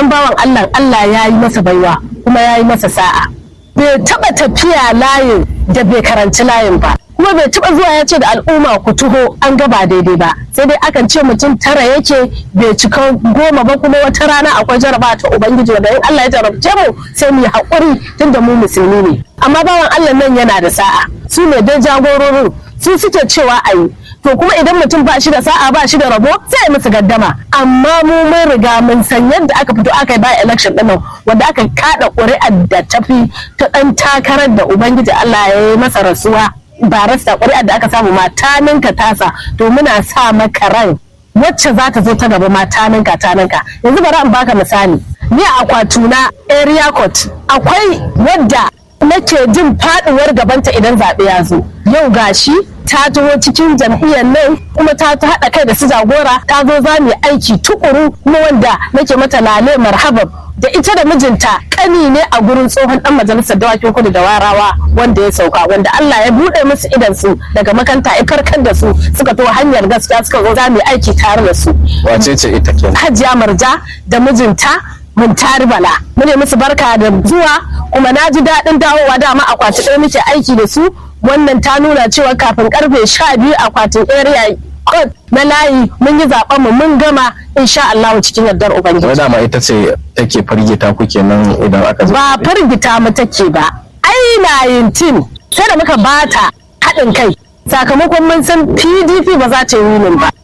wannan bawan Allah Allah ya yi masa baiwa kuma ya yi masa sa'a bai taba tafiya layin da bai karanci layin ba kuma bai taba zuwa ya ce da al'umma ku tuho an ga ba daidai ba sai dai akan ce mutum tara yake bai cika goma ba kuma wata rana akwai jaraba ta ubangiji wanda in Allah ya jarabce mu sai mu yi haƙuri tunda mu musulmi ne amma bawan Allah nan yana da sa'a su ne dai jagororin su suke cewa a yi to kuma idan mutum ba shi da sa'a ba shi da rabo sai ya musu gaddama amma mu mun riga mun san yadda aka fito aka yi ba election din nan wanda aka kada ƙuri'ar da tafi ta dan takarar da ubangiji Allah ya yi masa rasuwa ba rasta ƙuri'ar da aka samu mata ninka tasa to muna sa maka ran wacce za ta zo ta gaba mata ninka ta ninka yanzu bari in baka misali ni a akwatuna area court akwai wadda nake jin faduwar gabanta idan zaɓe ya zo yau gashi ta taho cikin jam'iyyar nan kuma ta haɗa kai da su jagora ta zo za mu yi aiki tukuru kuma wanda nake mata lale marhaban da ita da mijinta kani ne a gurin tsohon dan majalisar dawakin kudu da warawa wanda ya sauka wanda Allah ya buɗe musu idan su daga makanta ya farkar da su suka to hanyar gaskiya suka zo za mu yi aiki tare da su wace ce ita kenan Hajiya Marja da mijinta mun tari bala mune musu barka da zuwa kuma na ji daɗin dawowa dama akwati ɗaya muke aiki da su wannan ta nuna cewa kafin karfe sha biyu akwatin area code na layi mun yi zaben mu mun gama insha Allah cikin yardar ubangiji wai dama ita ce take firgita ku kenan idan aka zo ba firgita mu take ba ai layin tin sai da muka bata haɗin kai sakamakon mun san PDP ba za ta yi winin ba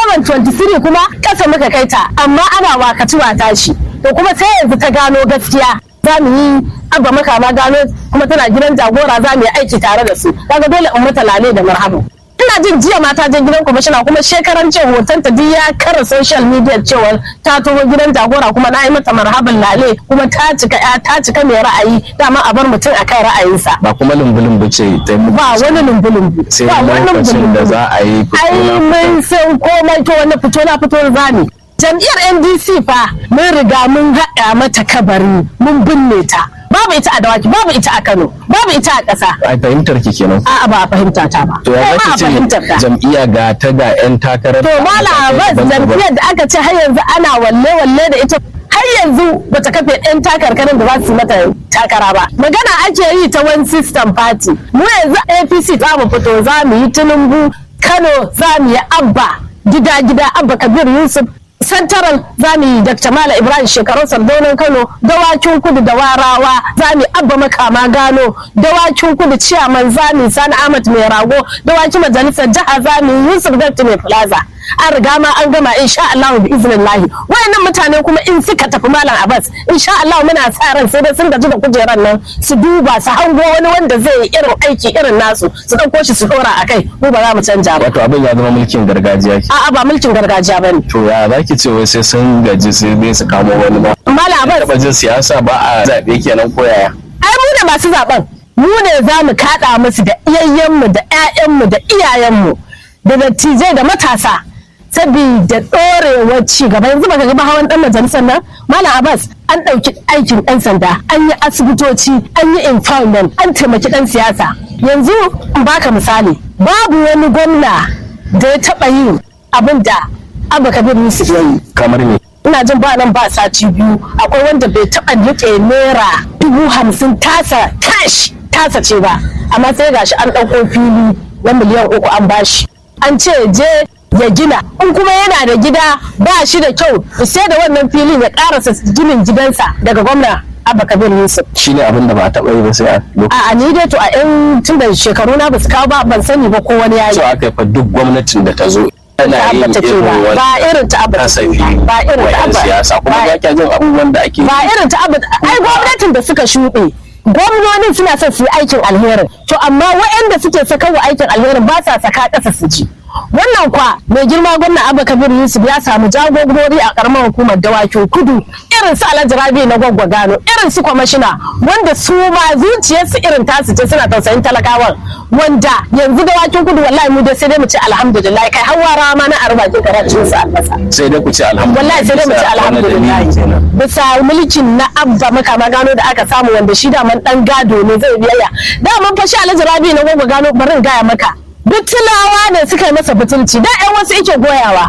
2023 kuma kasa muka kai ta amma ana wakaci wa tashi to kuma sai yanzu ta gano gaskiya za mu yi abba makama gano kuma tana gidan jagora za mu yi aiki tare da su kaga dole in mata lale da marhabu ina jin jiya mata je gidan kwamishina kuma shekaran ce hoton ta ya kara social media cewa ta taho gidan jagora kuma na yi mata marhaban lale kuma ta cika ya ta cika mai ra'ayi dama a bar mutum a kan ra'ayinsa ba kuma lumbulumbu ce ta yi muku ba wani lumbulumbu sai ba wani lokacin da za a yi fito ai na mun san komai to wani fito na fito zani jam'iyyar ndc fa mun riga mun haɗa mata kabari mun binne ta babu ita a dawaki babu ita a kano babu ita a ƙasa a fahimtar ki kenan a'a ba a fahimta ta ba to ya Kai ma zaki a fahimtar ce ta jam'iyya ga ta ga yan takarar to mala abbas jam'iyyar da aka ce har yanzu ana walle walle da ita har yanzu bata kafe ɗan takarkarin da za su yi mata takara ba magana ake yi ta one system party mu yanzu apc za mu fito za mu yi tinubu kano za mu yi abba gida gida abba kabir yusuf santaral za mu yi dr mala ibrahim shekaru sardonin kano dawakin kudu da warawa za mu yi abba makama gano dawakin kudu ciyaman za mu yi sani ahmad mai rago dawakin majalisar jiha za mu yi yusuf dr mai plaza an riga ma an gama insha Allah bi iznillahi wayannan mutane kuma in suka tafi malam Abbas insha Allah muna sa ran sai dai sun gaji da kujeran nan su duba su hango wani wanda zai yi irin aiki irin nasu su dauko shi su dora akai mu ba za mu canja ba wato abin ya zama mulkin gargajiya ke a'a ba mulkin gargajiya bane to ya zaki ce wai sai sun gaji sai dai su kamo wani ba malam Abbas taba jin siyasa ba a zaɓe kenan ko yaya ai mu ne masu zaben mu ne za mu kaɗa musu da iyayenmu da 'ya'yanmu da iyayenmu da dattijai da matasa sabida ɗorewar ci gaba yanzu baka gaba hawan ɗan majalisar nan malam abbas an ɗauki aikin ɗan sanda an yi asibitoci an yi empowerment an taimaki ɗan siyasa yanzu in baka misali babu wani gwamna da ya taɓa yin abin da abu kabir yusuf ya yi kamar ne ina jin ba nan ba sati biyu akwai wanda bai taɓa riƙe naira dubu hamsin tasa cash tasa ce ba amma sai gashi an ɗauko fili na miliyan uku an bashi an ce je ya gina in kuma yana da gida ba shi da kyau sai da wannan filin ya karasa ginin gidansa daga gwamna abba kabir yusuf shine abin da ba a taɓa yi ba sai a lokacin a ni dai to a yan tun da shekaru na ba su kawo ba ban sani ba ko wani yayi so aka yi fa duk gwamnatin da ta zo tana ta yin abba take irin ba wani ba irin ta abba take kasafi ba ba irin wa ta 'yan abba siyasa kuma ba- ba kya jin abubuwan da ake yi ba irin ta abu ai gwamnatin da suka shuɗe gwamnonin suna son su yi aikin alherin to amma waɗanda suke saka wa aikin alherin ba sa saka ƙasa su ji wannan kwa mai girma gwamna abba kabir yusuf ya samu jagorori a karamar hukumar dawakin kudu irin su alhaji rabi na gwaggwa gano irin su kwamashina wanda su ma zuciyarsu irin tasu ce suna tausayin talakawan wanda yanzu dawakin kudu wallahi mu dai sai dai mu ce alhamdulillah kai hawa ma na arbakin karatu su albasa sai dai ku ce alhamdulillah wallahi sai dai mu ci Bisa wani alhamdulillah dalili kenan. bisa mulkin na abba makama gano da aka samu wanda shi da man dan gado ne zai biyayya da man fashi alhaji rabi na gogo gano bari in gaya maka bitulawa ne suka yi masa butulci da ƴan wasu yake goyawa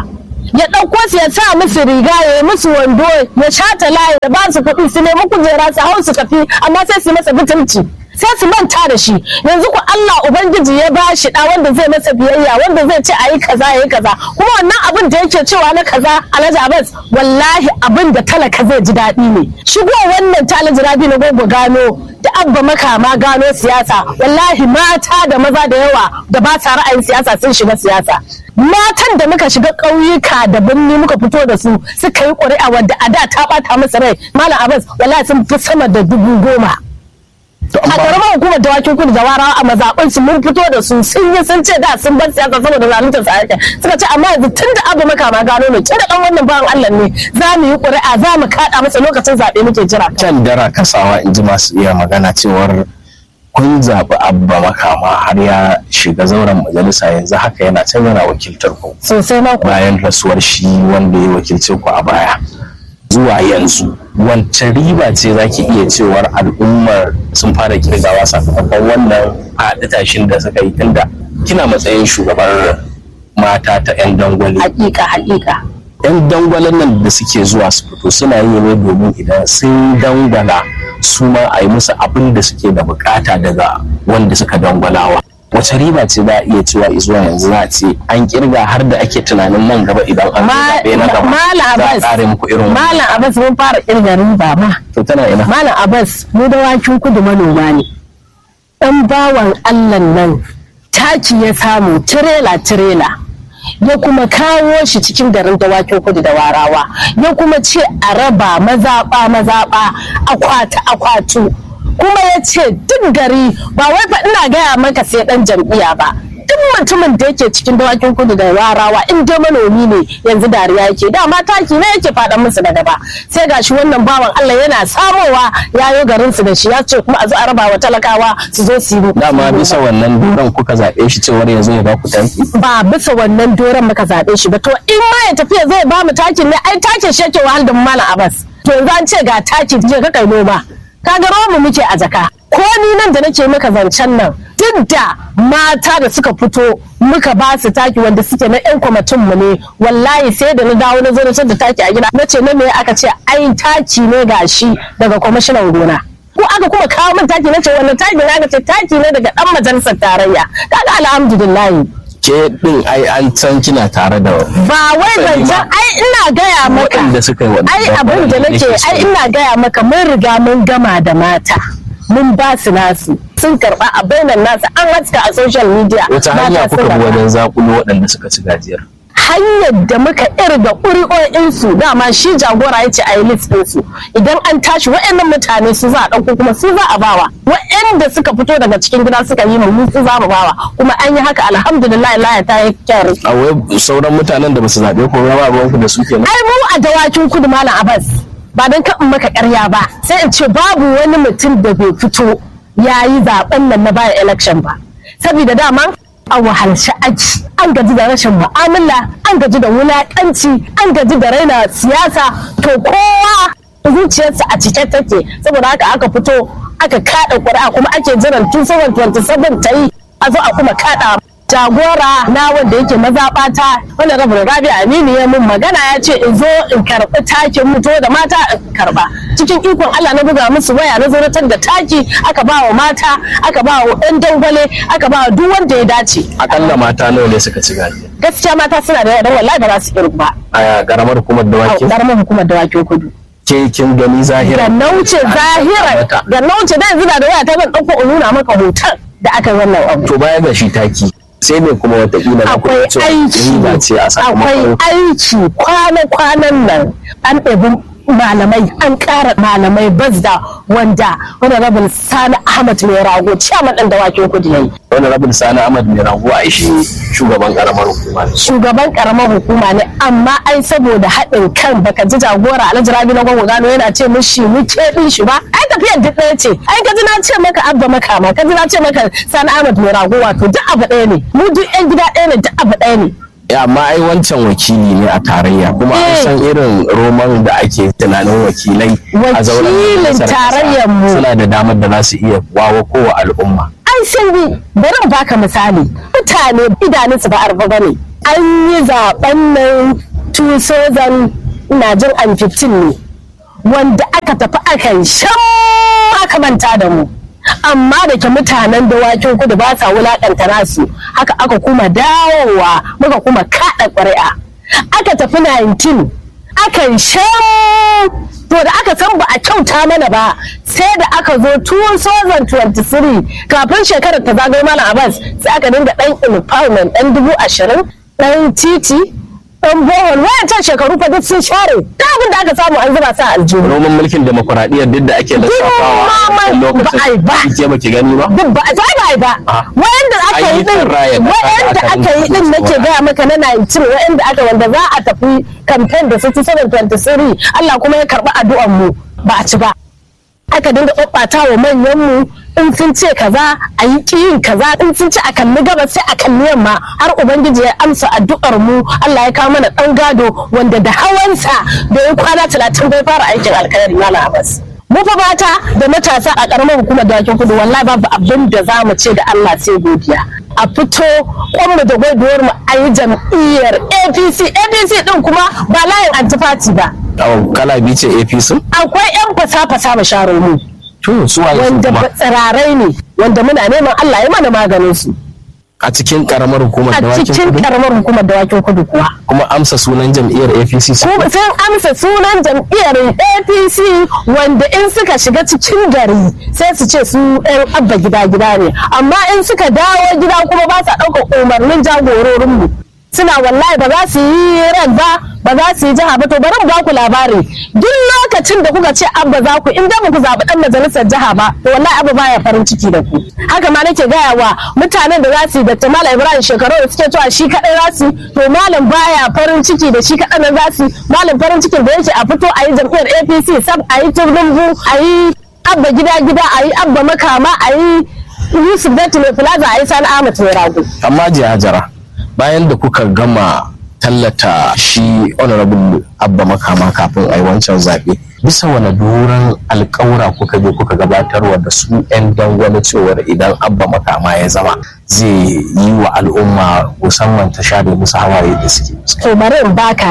ya ɗauko su ya sa musu riga ya yi musu wando ya shata layi ya ba su kuɗi su nemi kujera su hau su tafi amma sai su masa butulci sai su manta da shi yanzu ku Allah ubangiji ya ba shi da wanda zai masa biyayya wanda zai ce ayi kaza yayi kaza kuma wannan abin da yake cewa na kaza Alhaji Abbas wallahi abin da talaka zai ji daɗi ne shigo wannan ta Alhaji Rabi na gogo gano da abba makama gano siyasa wallahi mata da maza da yawa da ba sa ra'ayin siyasa sun shiga siyasa matan da muka shiga ƙauyuka da birni muka fito da su suka yi ƙuri'a wadda a da ta ɓata masa rai malam Abbas wallahi sun fi sama da dubu goma a karamar hukumar dawakin kudu da warawa a mazaɓin su mun fito da su sun yi sun ce da sun bar siyasa saboda zaluntar sa ake suka ce amma yanzu tun da abu makama gano ne kira dan wannan bawan Allah ne za mu yi ƙuri'a za mu kaɗa masa lokacin zaɓe muke jira. can dara kasawa in ji masu iya magana cewar kun zaɓi abba makama har ya shiga zauren majalisa yanzu haka yana can yana wakiltar ku Sosai ma kuwa. bayan rasuwar shi wanda ya wakilce ku a baya zuwa yanzu wacce riba ce za ki iya cewar al'ummar sun fara kirgawa sakamakon wannan haɗu tashin da suka yi tunda kina matsayin shugabar mata ta 'yan dangwale Hakika hakika. 'yan dangwalen nan da suke zuwa su fito suna yi ne domin idan sun dangwala su ma a yi musu abin da suke da bukata daga wanda suka dangwalawa wace riba ce za a iya cewa zuwa yanzu za a ce an kirga har da ake tunanin nan gaba idan an zo zaɓe na gaba Malam za a Abbas. ƙare muku irin wannan Malam Abbas mun fara kirga riba ma. to tana ina Malam Abbas mu dawakin kudu manoma ne. Ɗan bawan Allah nan taki ya samu tirela tirela. Ya kuma kawo shi cikin garin dawakin kudu da warawa. Ya kuma ce a raba mazaɓa mazaɓa akwati akwatu. Kuma ya ce duk gari ba wai fa ina gaya maka sai ɗan jam'iyya ba. duk mutumin da yake cikin dawakin kudu da warawa in dai manomi ne yanzu dariya yake dama taki ne yake faɗan musu da gaba sai gashi wannan bawan Allah yana samowa yayo garin su da shi ya ce kuma a zo a raba wa talakawa su zo su yi dama bisa wannan duran kuka zaɓe shi cewar yanzu ya ba ku taki ba bisa wannan doron muka zaɓe shi ba to in ma ya tafiya zai ba mu takin ne ai takin shi yake wahal da mu malam Abbas to yanzu an ce ga taki je ka kai noma ka ga mu muke a jaka ko ni nan da nake maka zancen nan duk da mata da suka fito muka ba su taki wanda suke na yan kwamitin mu ne wallahi sai da na dawo na zo na da taki a gida na ce na me aka ce ai taki ne gashi daga kwamishinan gona ko aka kuma kawo min taki na ce wannan taki ne aka ce taki ne daga dan majalisar tarayya kaga alhamdulillah ke din ai an san kina tare da ba wai Sani ma. zancen ai ina gaya maka waɗanda suka yi wannan ai abin da nake ai ina gaya maka mun riga mun gama da mata mun ba su nasu sun karba a bainan nasu an haska a social media wata hanya mata kuka sun bi karɓa. wajen zakulo waɗanda suka ci gajiyar hanyar da muka irga ƙuri'o'insu dama shi jagora ya ce a yi list ɗinsu idan an tashi waɗannan mutane su za a ɗauko kuma su za a bawa waɗanda suka fito daga cikin gida suka yi mu su za mu bawa kuma an yi haka alhamdulillah laya ta yi kyau a wai sauran mutanen da ba su zaɓe ko ba ruwanku da su kenan ai mu a dawakin kudu malam abbas ba don kan in maka karya ba sai in ce babu wani mutum da bai fito ya yi zaben nan na bayan election ba saboda dama a wahalci aji an gaji da rashin mu'amala an gaji da wulakanci an gaji da raina siyasa to kowa zuciyarsa a cike take saboda haka aka fito aka kada ƙuri'a kuma ake jiran 2727 ta yi a zo a kuma kada jagora na wanda yake mazaɓata wanda rabin rabi aminu ya mun magana ya ce in zo in karɓi takin mutu da mata in karɓa cikin ikon allah na buga musu waya na zonatar da taki aka ba wa mata aka ba wa ɗan dangwale aka ba wa duk wanda ya dace akalla mata nawa ne suka ci gajiya gaskiya mata suna da yawa wallahi ba za su kirgu ba a karamar hukumar a dawaki ƙaramin hukumar dawakin kudu ke kin gani zahira da nauce zahira da nauce da yanzu da da waya ta zan ɗauko in nuna maka hoton da aka yi wannan abu to baya ga shi taki sai ne kuma watakila na akwai kuɗa cewa aiki riba ce a akwai sakamakon aiki kwana-kwanan nan an ɗabi malamai an ƙara malamai bazda wanda wani rabin sani ahmad mai rago ciyaman ɗan dawakin kudu yayi wani rabin sani ahmad mai rago a shi shugaban karamar hukuma ne. shugaban karamar hukuma ne amma ai saboda haɗin kan baka ji jagora alhaji rabi na gwagwa gano yana ce mishi mu keɓin shi ba ai tafiyar duk ɗaya ce ai ka ji na ce maka abba makama ka ji na ce maka sani ahmad mai rago wato duk abu ɗaya ne mu duk yan gida ɗaya ne duk abu ɗaya ne Ya, amma ai wancan wakili ne a tarayya kuma an Eh. san irin roman da ake tunanin wakilai a zauren Wakilin majalisar ƙasa tarayyar mu. suna da damar da za su iya wawo kowa al'umma an sun yi bari in baka misali mutane idanunsu ba arba ba ne an yi zaben nan 2000 ina jin an 15 ne wanda aka tafi aka shan aka manta da mu amma da ke mutanen dawakin kudu ba sa wulakanta nasu haka aka kuma dawowa muka kuma kada ƙuri'a aka tafi 19 aka shan to da aka san ba a kyauta mana ba sai da aka zo 2023 kafin shekarar ta zagaye malam abbas sai aka dinga dan empowerment dan dubu ashirin dan titi dan bohol wayancan shekaru fa duk sun share ta abin da aka samu an zuba sa aljihu roman mulkin demokuraɗiyyar duk da ake lissafawa a Girma wancan ba a yi ba. lokacin ke baki gani ba duk ba a ba a yi ba Ah. wayanda aka yi din Ayyukan raya ƙasa wayanda da aka aka yi din rinka nake zuwa. gaya maka na 19 wayanda aka wanda za a tafi campaign da 6723 Allah kuma ya karɓi addu'an mu ba a ci ba aka dinga ɓaɓɓata wa manyan mu in sun ce kaza a yi ƙiyin kaza in sun ce a kalli gabas sai a kalli yamma har ubangiji ya amsa addu'ar mu Allah ya kawo mana ɗan gado wanda da hawansa da ya kwana talatin bai fara aikin alkhairi malam Abbas. mu fa mata da matasa a karamar hukumar dawakin kudu wallahi babu abin da za mu ce da Allah sai godiya a fito kwanmu da gwaiduwar mu a yi jam'iyyar apc apc din kuma ba layin antifati ba Au, kala biyu ce apc akwai yan fasa-fasa basharar mu to su waye su wanda kuma tsirarai ne wanda muna neman Allah ya mana maganin su a cikin karamar hukumar a dawakin cikin kudu karamar hukumar dawakin kudu kuwa kuma amsa sunan jam'iyyar apc su kuma sun amsa sunan jam'iyyar apc wanda in suka shiga cikin gari sai su ce su yan abba gida gida ne amma in suka dawo gida kuma ba sa ɗaukar umarnin jagororinmu suna wallahi ba za su yi ran ba ba za su yi jiha ba to bari mu ba ku labari duk lokacin da kuka ce abba za ku in da ba ku zaɓi ɗan majalisar jiha ba to wallahi abba baya farin ciki da ku haka ma nake gaya wa mutanen da za su yi da malam ibrahim shekaru da suke cewa shi kaɗai za su yi, to malam baya farin ciki da shi kaɗai na za su yi. malam farin cikin da yake a fito a yi jam'iyyar apc sab a yi turumbu a yi abba gida gida a yi abba makama a yi yusuf datti mai plaza a yi sani ahmad mai rago amma jihajara bayan da kuka gama tallata shi honorable abba makama kafin a yi wancan zaɓe bisa wani doron alkawura kuka je kuka gabatarwa da su 'yan dangwale cewar idan abba makama ya zama zai yi wa al'umma musamman ta share musu hawaye da suke fuskanta. to bari in baka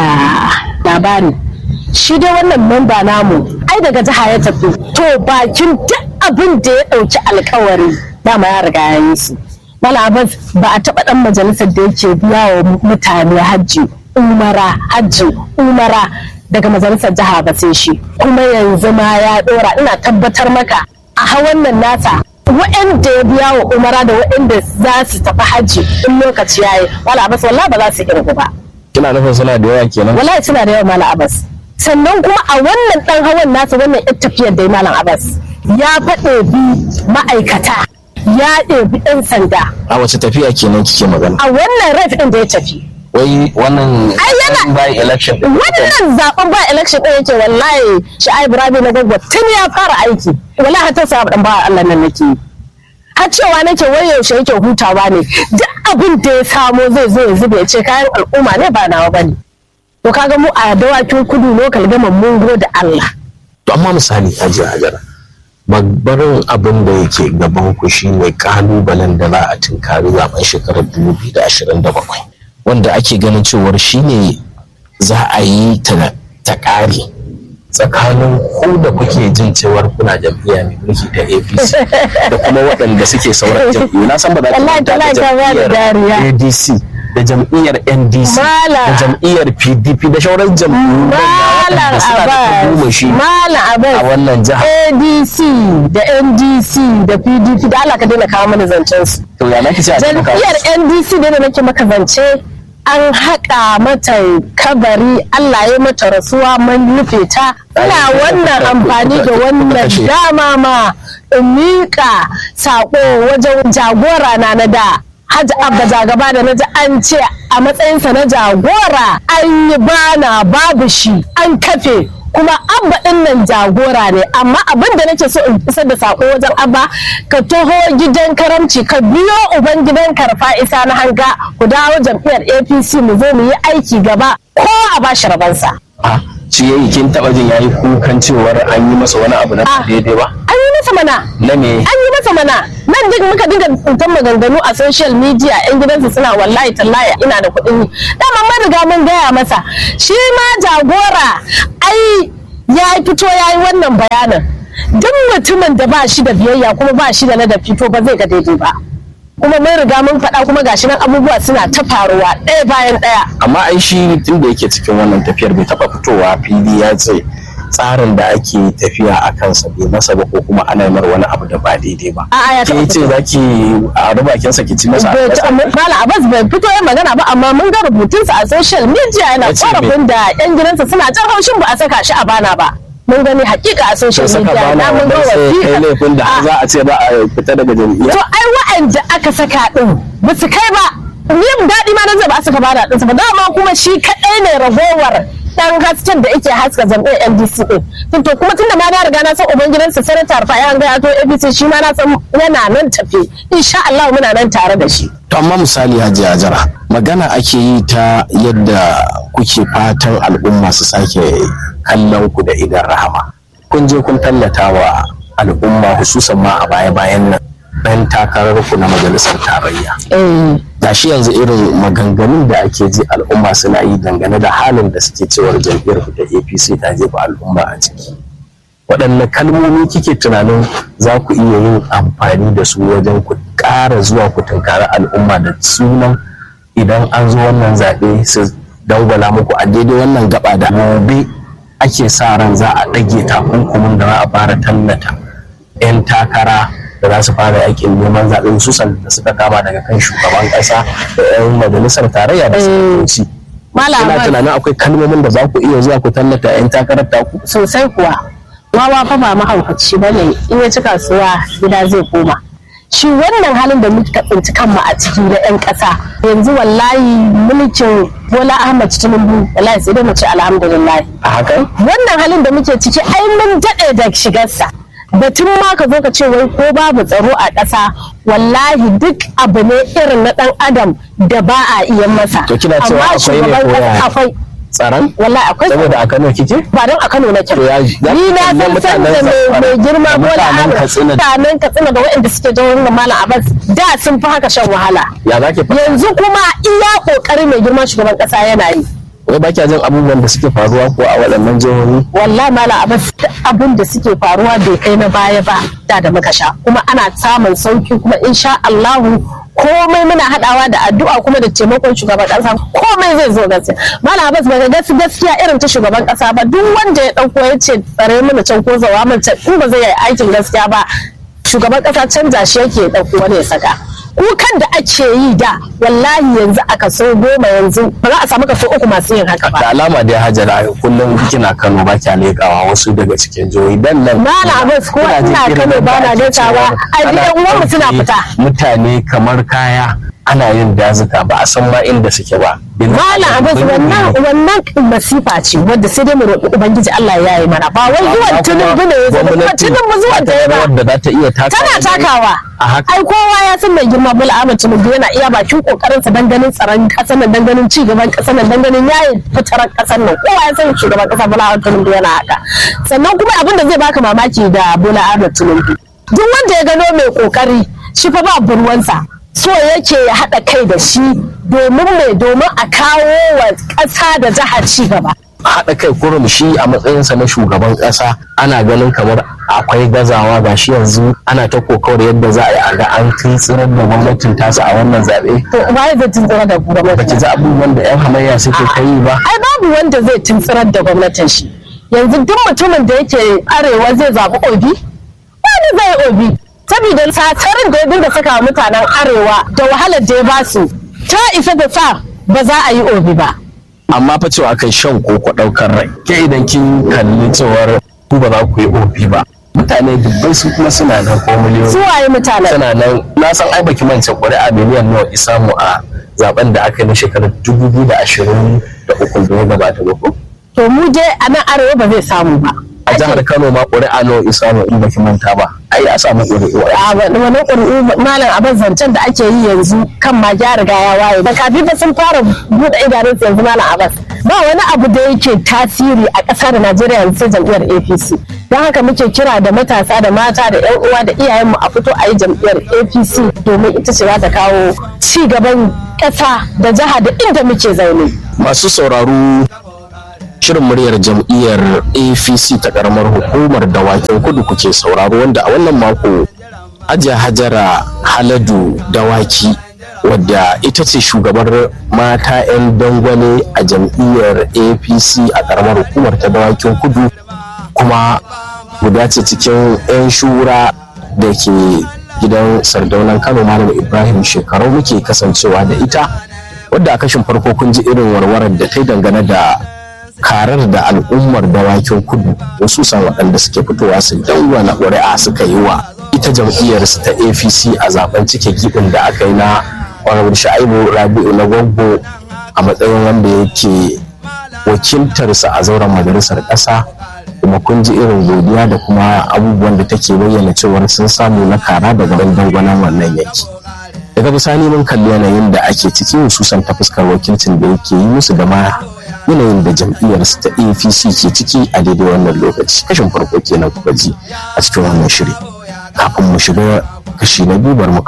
labari shi dai wannan memba namu ai daga jiha ya tafi to bakin duk abin da ya ɗauki alkawari dama ya riga ya yi su Mala Abbas ba a taɓa ɗan majalisar da yake biya wa mutane hajji umara hajji umara daga majalisar jiha ba sai shi kuma yanzu ma ya ɗora ina tabbatar maka a hawan nan nasa waɗanda ya biya wa umara da waɗanda za su tafi hajji in lokaci ya yi Mala Abbas wallahi ba za su kirgu ba kina nufin suna da yawa kenan wallahi suna da yawa malam abbas sannan kuma a wannan dan hawan nasa wannan yar tafiyar da malam abbas ya faɗe bi ma'aikata ya ɗebi ɗan sanda a wace tafiya kenan kike magana a wannan ref ɗin da ya tafi wai wannan Ai, yana- by election din wannan zaben ba election ɗin yake wallahi sha'ib rabi na gagwa tun ya fara aiki wallahi har ta sa dan ba Allah nan nake yi. har cewa nake wai yaushe yake hutawa ne duk abin da ya samo zai zo ya zube ya ce kayan al'umma ne ba nawa bane to kaga mu a dawakin kudu lokal gama mun da Allah to amma misali haji hajara babbarin abin da yake gaban ku shine kalubalen da za a tunkari zaben shekarar 2027 wanda ake ganin cewar shine za a yi ta ta ƙare tsakanin ku da kuke jin cewar kuna jam'iyya mai mulki ta apc da kuma waɗanda suke sauran jam'iyyu na san ba za ta Wallahi manta da talaka ba da dariya. jam'iyyar adc da jam'iyyar ndc Mala. da jam'iyyar pdp da sauran jam'iyyu Malam waɗanda suna da Abbas tagomashi Malam a Abbas wannan jihar ADC da NDC da PDP da Allah ka daina kawo mana zancen su to ya nake ce a cikin jam'iyyar ndc da nake maka zance an haƙa mata kabari allah ya mata rasuwa man rufe ta ina wannan amfani da wannan dama ma in miƙa saƙo wajen jagora na na da hajji abba jagaba da na ji an ce a matsayinsa na jagora an yi bana babu shi an kafe kuma abba din nan jagora ne amma abin da nake so in isar da sako wajen abba ka taho gidan karamci ka biyo uban gidan karfa isa na hanga ku dawo jam'iyyar apc mu zo mu yi aiki gaba ko a bashi rabansa a shi yayi kin taba jin yayi kukan cewar an yi masa wani abu na ba Ah. daidai ba an yi masa mana na me an yi masa mana nan duk muka dinga tsintan maganganu a social media yan gidansu suna wallahi tallahi ina da kuɗin yi dama mun riga mun gaya masa shi ma jagora ai ya fito ya yi wannan bayanin duk mutumin da ba shi da biyayya kuma ba shi da ladabi to ba zai ga daidai ba kuma mun riga mun faɗa kuma gashi nan abubuwa suna ta faruwa ɗaya bayan ɗaya amma ai shi tun da yake cikin wannan tafiyar bai taɓa fitowa fili ya ce tsarin da ake tafiya a kansa bai masa ba ko kuma ana mar wani abu da ba daidai ba A'a, ya ke taɓa ce za ki a rubakin sa ki ci masa Bai ci- albasa? Mala Abbas bai fito ya magana ba amma mun ga rubutunsa a social media yana Ya ce me? korafin da yan gidansa suna jan haushin ba a saka shi a bana ba. Mun gani hakika a social sai saka media na bana mun ga wannan sai kai wasiƙa. laifin da Ah, za a ce ba a fita daga jam'iyya To ai wa'anda aka saka din ba su kai ba. Yin daɗi ma na zai ba a saka bada ɗinsa ba dama kuma shi kaɗai ne ragowar ɗan hasken da yake haska jam'iyyar NDC ɗin. Tun To kuma tunda ma na riga na san ubangidansa sanata Rufai an gaya to ABC shi ma na san yana nan tafe. Insha Allah muna nan tare da shi. To amma misali Hajji Hajara magana ake yi ta yadda kuke fatan al'umma su sake kallon ku da idan rahama. Kun je kun tallata wa al'umma hususan ma a baya-bayan nan ɗan takarar ku na majalisar tarayya. Eh. Gashi yanzu irin maganganun da ake ji al'umma suna yi dangane da halin da suke cewar jam'iyyar ku da APC ta jefa al'umma a ciki. waɗanne kalmomi kike tunanin za ku iya yin amfani da su wajen ku ƙara zuwa ku tunkari al'umma da sunan idan an zo wannan zaɓe su dangwala muku a daidai wannan gaba da gobe ake sa ran za a ɗage takunkumin da za a fara tallata 'yan takara da za su fara yakin neman zaɓe hususan da suka kama daga kan shugaban ƙasa da 'yan majalisar tarayya da sanatoci. Malam Ina Abbas. tunanin akwai kalmomin da za ku iya zuwa ku tallata 'yan takarar taku. sosai kuwa wawa fa ba mahaukaci ba ne in ya ci kasuwa gida zai koma shi wannan halin da muka tsinci kanmu a ciki na 'yan ƙasa yanzu wallahi mulkin bola ahmad tinubu wallahi sai dai mu ce alhamdulillah A hakan? wannan halin da muke ciki ai mun daɗe da shigarsa batun ma ka zo ka ce wai ko babu tsaro a ƙasa wallahi duk abu ne irin na ɗan adam da ba a iya masa To kina cewa Amma akwai ne shugaban ko ƙasa yaya? akwai Tsaron? wallahi akwai Saboda a Kano kike? ba don a Kano nake To ya ji- za ni ki na kalli san san da mutanen mai Zamfara mai girma da Bola mutanen Ahmed Katsina. mutanen Katsina da waɗanda suke jihohin da Malam Abbas da sun fi haka shan wahala Ya za ki faɗa? yanzu kuma iya kokari mai girma shugaban ƙasa yana yi Wai ba kya jin abubuwan da suke faruwa ko a waɗannan jihohi? wallahi Malam Abbas duk abin da suke faruwa bai kai na baya ba da da muka sha kuma ana samun sauki kuma insha Allahu komai muna hadawa da addu'a kuma da taimakon shugaban kasa komai zai zo gaskiya malam abbas ba ga gaskiya irin ta shugaban kasa ba duk wanda ya dauko ya ce tsare mana can ko zawa mana can in ba zai yi aikin gaskiya ba shugaban kasa canza shi yake ya dauko wani ya saka kukan da ake yi da wallahi yanzu a kaso goma yanzu ba za a samu kaso uku masu yin haka ba Da alama dai Hajara kullum kina Kano ba kya leƙawa wasu daga cikin jihohi dan nan. Malam Abbas ko Kuna jin ina irin Kano yadda ba na ake leƙawa, cewa ai ana gidan uwanmu suna ɗauke fita. Mutane kamar kaya ana yin dazuka ba a san ma inda suke ba. Malam Abbas wannan wannan masifa ce wadda sai dai mu roƙi Ubangiji Allah ya yi mana ba wai zuwan tunubu ne ya zama kuma tunubu zuwan da ya ba Wadda za ta iya takawa. tana takawa A haka. ai kowa ya san mai girma Bola Ahmed Tinubu yana iya bakin kokarin sa dan ganin tsaron kasar nan dan ganin ci gaban kasar nan dan ganin yayin fitaran kasar nan kowa ya san shugaban kasa Bola Ahmed Tinubu yana haka sannan kuma abin da zai baka mamaki da Bola Ahmed Tinubu duk wanda ya gano mai kokari shi fa ba burwansa so yake ya haɗa kai da shi domin mai domin a kawo wa ƙasa da jihar ci gaba haɗa kai kurum shi a matsayinsa na shugaban ƙasa ana ganin kamar akwai gazawa ga shi yanzu ana ta kokawar yadda za a yi a ga an tuntsirar da gwamnatin tasa a wannan zaɓe to waye zai tuntsira da ba gwamnati ki ji abubuwan da 'yan hamayya suke ta yi ba ai babu wanda zai tuntsirar da gwamnatin shi yanzu duk mutumin da yake arewa zai zaɓi obi wani zai obi saboda satarin da ya dinga saka wa mutanen arewa da wahalar da ya basu ta isa da sa ba za a yi obi ba amma fa cewa kai shan koko ɗaukar rai ke idan kin kalli cewar ku ba za ku yi ofi ba mutane dubbai su kuma suna nan ko miliyoyi su waye mutanen suna nan na san ai baki mance ƙuri'a miliyan nawa isamu a zaben da aka yi na shekarar dubu biyu da ashirin da uku da ya gabata ba ko to mu je a nan arewa ba zai samu ba a jihar Kano ma ƙuri'a nawa isamu in baki manta ba ai ya samu ƙuri'u a wani wani ƙuri'u malam abin zancen da ake yi yanzu kan ma ya riga ya waye da kafin fa sun fara buɗe idanunsu yanzu malam abbas ba wani abu da yake tasiri a ƙasar najeriya yanzu sai jam'iyyar apc don haka muke kira da matasa da mata da 'yan uwa da iyayenmu a fito a yi jam'iyyar apc domin ita ce za ta kawo ci gaban ƙasa da jiha da inda muke zaune masu sauraro shirin muryar jam'iyyar apc ta karamar hukumar dawakin kudu kuke sauraro wanda a wannan mako hajiya hajara haladu dawaki wadda ita ce shugabar mata 'yan dangwane a jam'iyyar apc a karamar hukumar ta dawakin kudu kuma guda ce cikin 'yan shura da ke gidan sardaunan kano malam ibrahim shekaru muke kasancewa da ita wadda a kashin farko kun ji irin warwarar da ta dangane da karar da al'ummar dawakin kudu wasu san waɗanda suke fitowa su dangwana ƙuri'a suka yi wa ita jam'iyyar su ta apc a zaben cike gibin da aka yi na honorable sha'ibu rabi'u na gwaggo a matsayin wanda yake wakiltarsa a zauren majalisar ƙasa kuma kun ji irin godiya da kuma abubuwan da take bayyana cewar sun samu na kara daga dangwanan wannan yanki daga bisani mun kalli yanayin da ake ciki hususan ta fuskar wakilcin da yake yi musu da ma yanayin da jam'iyyar su ta apc ke ciki a daidai wannan lokaci kashin farko kenan kuka ji a cikin wannan shiri kafin mu shiga kashi na biyu bar mu